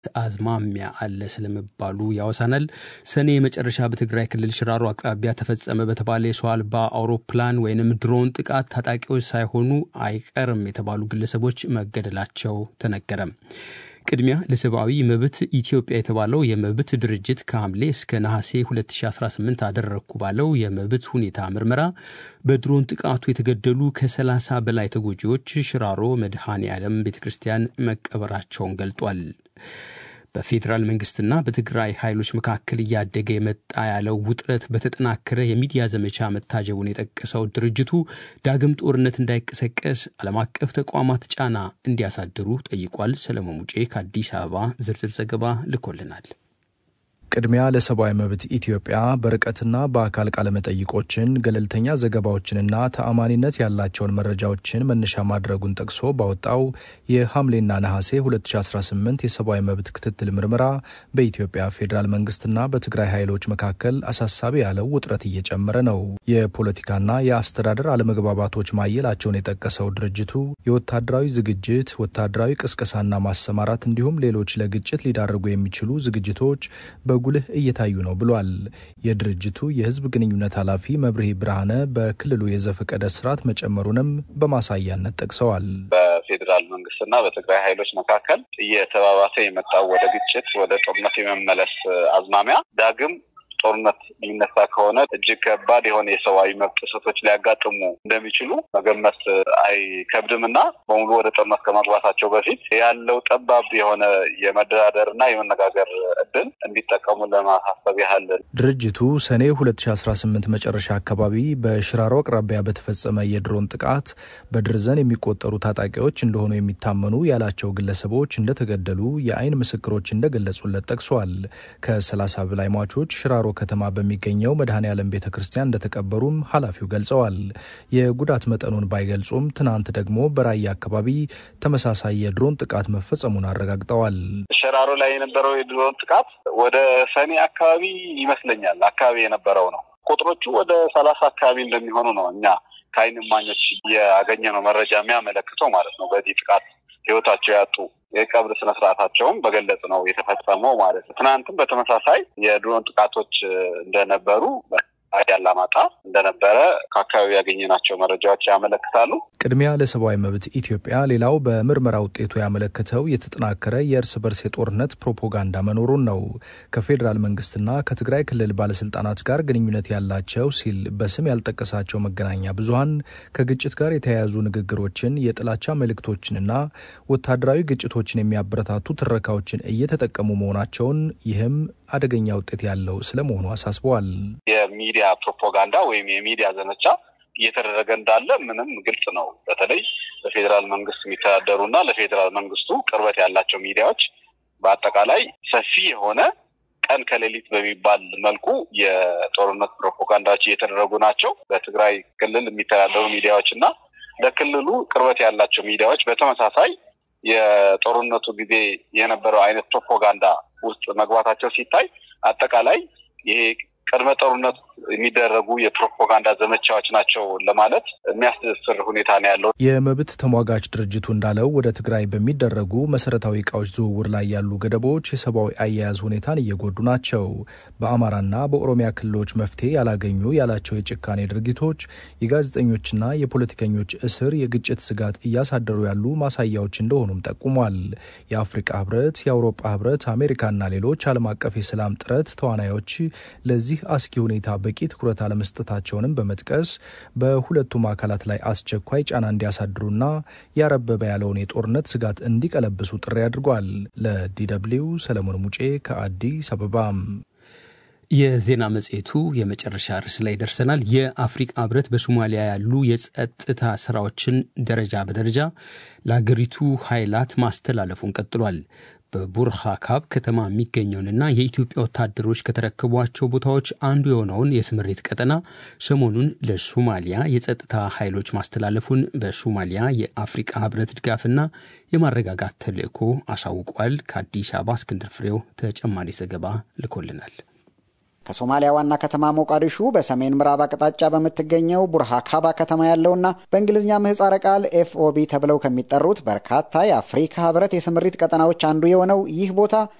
አዝማሚያ አለ ስለመባሉ ያወሳናል። ሰኔ የመጨረሻ በትግራይ ክልል ሽራሮ አቅራቢያ ተፈጸመ በተባለ የሰው አልባ አውሮፕላን ወይንም ድሮን ጥቃት ታጣቂዎች ሳይሆኑ አይቀርም የተባሉ ግለሰቦች መገደላቸው ተነገረም። ቅድሚያ ለሰብአዊ መብት ኢትዮጵያ የተባለው የመብት ድርጅት ከሐምሌ እስከ ነሐሴ 2018 አደረግኩ ባለው የመብት ሁኔታ ምርመራ በድሮን ጥቃቱ የተገደሉ ከ30 በላይ ተጎጂዎች ሽራሮ መድኃኔ ዓለም ቤተ ክርስቲያን መቀበራቸውን ገልጧል። በፌዴራል መንግስትና በትግራይ ኃይሎች መካከል እያደገ የመጣ ያለው ውጥረት በተጠናከረ የሚዲያ ዘመቻ መታጀቡን የጠቀሰው ድርጅቱ ዳግም ጦርነት እንዳይቀሰቀስ ዓለም አቀፍ ተቋማት ጫና እንዲያሳድሩ ጠይቋል። ሰለሞን ሙጬ ከአዲስ አበባ ዝርዝር ዘገባ ልኮልናል። ቅድሚያ ለሰብአዊ መብት ኢትዮጵያ በርቀትና በአካል ቃለመጠይቆችን ገለልተኛ ዘገባዎችንና ተአማኒነት ያላቸውን መረጃዎችን መነሻ ማድረጉን ጠቅሶ ባወጣው የሐምሌና ነሐሴ 2018 የሰብአዊ መብት ክትትል ምርመራ በኢትዮጵያ ፌዴራል መንግስትና በትግራይ ኃይሎች መካከል አሳሳቢ ያለው ውጥረት እየጨመረ ነው። የፖለቲካና የአስተዳደር አለመግባባቶች ማየላቸውን የጠቀሰው ድርጅቱ የወታደራዊ ዝግጅት፣ ወታደራዊ ቅስቀሳና ማሰማራት እንዲሁም ሌሎች ለግጭት ሊዳርጉ የሚችሉ ዝግጅቶች በጉልህ እየታዩ ነው ብሏል። የድርጅቱ የህዝብ ግንኙነት ኃላፊ መብርሄ ብርሃነ በክልሉ የዘፈቀደ ስርዓት መጨመሩንም በማሳያነት ጠቅሰዋል። በፌዴራል መንግስትና በትግራይ ኃይሎች መካከል እየተባባሰ የመጣው ወደ ግጭት፣ ወደ ጦርነት የመመለስ አዝማሚያ ዳግም ጦርነት የሚነሳ ከሆነ እጅግ ከባድ የሆነ የሰብአዊ መብት ጥሰቶች ሊያጋጥሙ እንደሚችሉ መገመት አይከብድም እና በሙሉ ወደ ጦርነት ከመግባታቸው በፊት ያለው ጠባብ የሆነ የመደራደር እና የመነጋገር እድል እንዲጠቀሙ ለማሳሰብ ያህል ድርጅቱ ሰኔ 2018 መጨረሻ አካባቢ በሽራሮ አቅራቢያ በተፈጸመ የድሮን ጥቃት በድርዘን የሚቆጠሩ ታጣቂዎች እንደሆኑ የሚታመኑ ያላቸው ግለሰቦች እንደተገደሉ የአይን ምስክሮች እንደገለጹለት ጠቅሷል። ከ30 በላይ ሟቾች ሽራሮ ከተማ በሚገኘው መድኃኔ ዓለም ቤተ ክርስቲያን እንደተቀበሩም ኃላፊው ገልጸዋል። የጉዳት መጠኑን ባይገልጹም ትናንት ደግሞ በራያ አካባቢ ተመሳሳይ የድሮን ጥቃት መፈጸሙን አረጋግጠዋል። ሸራሮ ላይ የነበረው የድሮን ጥቃት ወደ ሰኔ አካባቢ ይመስለኛል አካባቢ የነበረው ነው። ቁጥሮቹ ወደ ሰላሳ አካባቢ እንደሚሆኑ ነው እኛ ከአይን እማኞች ያገኘነው መረጃ የሚያመለክተው ማለት ነው። በዚህ ጥቃት ህይወታቸው ያጡ የቀብር ስነስርዓታቸውም በገለጽ ነው የተፈጸመው ማለት ነው። ትናንትም በተመሳሳይ የድሮን ጥቃቶች እንደነበሩ አላማጣ እንደነበረ ከአካባቢ ያገኘናቸው መረጃዎች ያመለክታሉ። ቅድሚያ ለሰብአዊ መብት ኢትዮጵያ ሌላው በምርመራ ውጤቱ ያመለከተው የተጠናከረ የእርስ በርስ የጦርነት ፕሮፓጋንዳ መኖሩን ነው። ከፌዴራል መንግስትና ከትግራይ ክልል ባለስልጣናት ጋር ግንኙነት ያላቸው ሲል በስም ያልጠቀሳቸው መገናኛ ብዙኃን ከግጭት ጋር የተያያዙ ንግግሮችን፣ የጥላቻ መልእክቶችንና ወታደራዊ ግጭቶችን የሚያበረታቱ ትረካዎችን እየተጠቀሙ መሆናቸውን ይህም አደገኛ ውጤት ያለው ስለመሆኑ አሳስበዋል። የሚዲያ ፕሮፓጋንዳ ወይም የሚዲያ ዘመቻ እየተደረገ እንዳለ ምንም ግልጽ ነው። በተለይ በፌዴራል መንግስት የሚተዳደሩ እና ለፌዴራል መንግስቱ ቅርበት ያላቸው ሚዲያዎች በአጠቃላይ ሰፊ የሆነ ቀን ከሌሊት በሚባል መልኩ የጦርነት ፕሮፓጋንዳዎች እየተደረጉ ናቸው። በትግራይ ክልል የሚተዳደሩ ሚዲያዎች እና ለክልሉ ቅርበት ያላቸው ሚዲያዎች በተመሳሳይ የጦርነቱ ጊዜ የነበረው አይነት ፕሮፓጋንዳ ውስጥ መግባታቸው ሲታይ አጠቃላይ ይሄ ቅድመ ጦርነት የሚደረጉ የፕሮፓጋንዳ ዘመቻዎች ናቸው ለማለት የሚያስደፍር ሁኔታ ነው ያለው። የመብት ተሟጋች ድርጅቱ እንዳለው ወደ ትግራይ በሚደረጉ መሰረታዊ እቃዎች ዝውውር ላይ ያሉ ገደቦች የሰብአዊ አያያዝ ሁኔታን እየጎዱ ናቸው። በአማራና በኦሮሚያ ክልሎች መፍትሄ ያላገኙ ያላቸው የጭካኔ ድርጊቶች የጋዜጠኞችና የፖለቲከኞች እስር የግጭት ስጋት እያሳደሩ ያሉ ማሳያዎች እንደሆኑም ጠቁሟል። የአፍሪቃ ህብረት፣ የአውሮፓ ህብረት፣ አሜሪካና ሌሎች ዓለም አቀፍ የሰላም ጥረት ተዋናዮች ለዚህ አስጊ ሁኔታ በቂ ትኩረት አለመስጠታቸውንም በመጥቀስ በሁለቱም አካላት ላይ አስቸኳይ ጫና እንዲያሳድሩና ያረበበ ያለውን የጦርነት ስጋት እንዲቀለብሱ ጥሪ አድርጓል። ለዲደብሊው ሰለሞን ሙጬ ከአዲስ አበባ። የዜና መጽሔቱ የመጨረሻ ርዕስ ላይ ደርሰናል። የአፍሪቃ ህብረት በሶማሊያ ያሉ የጸጥታ ስራዎችን ደረጃ በደረጃ ለአገሪቱ ኃይላት ማስተላለፉን ቀጥሏል። በቡርሃካብ ከተማ የሚገኘውንና የኢትዮጵያ ወታደሮች ከተረከቧቸው ቦታዎች አንዱ የሆነውን የስምሬት ቀጠና ሰሞኑን ለሶማሊያ የጸጥታ ኃይሎች ማስተላለፉን በሶማሊያ የአፍሪቃ ህብረት ድጋፍና የማረጋጋት ተልዕኮ አሳውቋል። ከአዲስ አበባ እስክንድር ፍሬው ተጨማሪ ዘገባ ልኮልናል። ከሶማሊያ ዋና ከተማ ሞቃዲሹ በሰሜን ምዕራብ አቅጣጫ በምትገኘው ቡርሃካባ ከተማ ያለውና በእንግሊዝኛ ምህጻረ ቃል ኤፍኦቢ ተብለው ከሚጠሩት በርካታ የአፍሪካ ህብረት የስምሪት ቀጠናዎች አንዱ የሆነው ይህ ቦታ